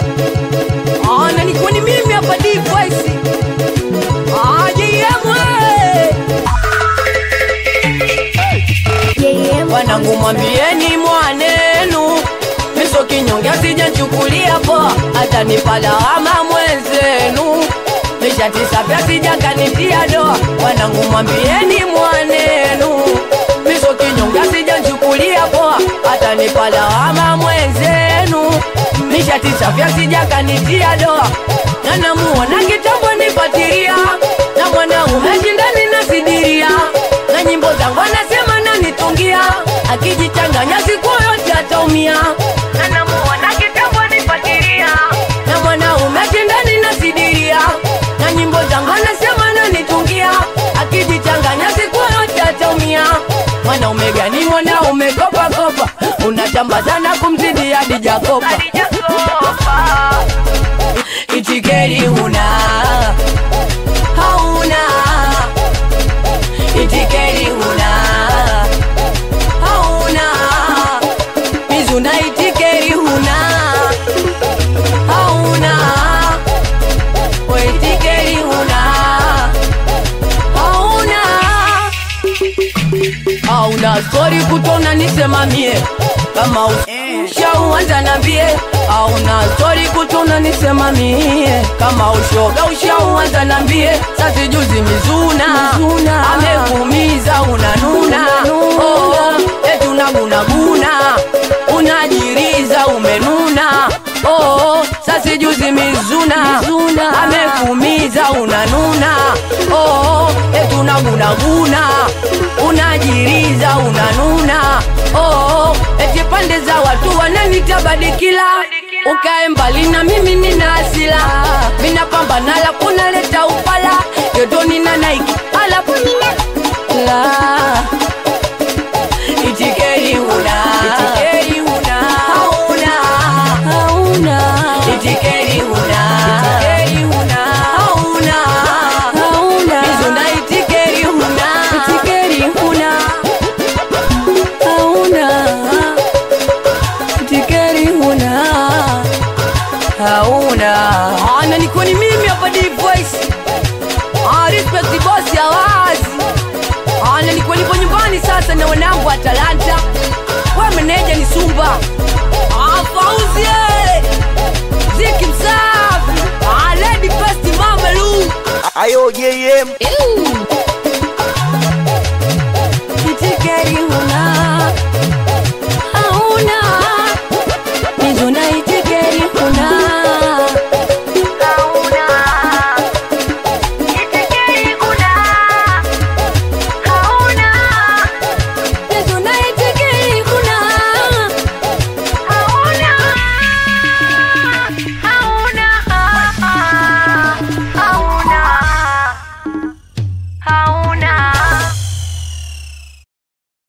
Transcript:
Ah, na nikuwa ni mimi hapa D-Voice. Ah, JM, we. Wanangu mwambieni mwanenu miso kinyonge sijachukulia poa hata nipalawama mwenzenu nishatisa pya sijakanitia doa wanangu mwambieni mwanenu miso kinyonge sijachukulia poa hata nipalawama mwenzenu nishatisa pya sijakanitia doa na namuona kitambo nipatiria na mwanaume shindani nasidiria na nyimbo zangu anasema nanitungia akijichanganya siku yote ataumia na namuona kitambo nipatiria na mwanaume shindani nasidiria na nyimbo zangu anasema nanitungia akijichanganya siku yote ataumia mwanaume gani mwanaume kopa kopa unachamba sana kumzidi hadi jakopa itikeri huna hauna itikeri huna hauna mizuna itikeri huna hauna we itikeri huna hauna hauna stori kutona nisemamie kama ushauanza nambie hauna stori kutona nisemamie kama ushoga ushauanza nambie sasi juzi mizuna, amekuumiza unanuna oh, eti unagunaguna unajiriza umenuna oh, sasi juzi mizuna, amekuumiza unanuna oh, eti unagunaguna unajiriza unanuna oh, eti pande za watu wananitabadikila ukae mbali na mimi nina asila minapambana la kunaleta upala yotoni na naiki alafu nina la itikeri huna itikeri huna hauna hauna itikeri huna itikeri huna hauna hauna mizuna itikeri huna itikeri huna hauna itikeri huna hauna ana niko ni mimi hapa D-Voice ah respect boss ya wazi ana niko nipo nyumbani sasa na wanangu wa Talanta we meneja ni Sumba ah Fauzi eh. Ziki msafi ah Lady Best Mama Lu Ayo JM Ew.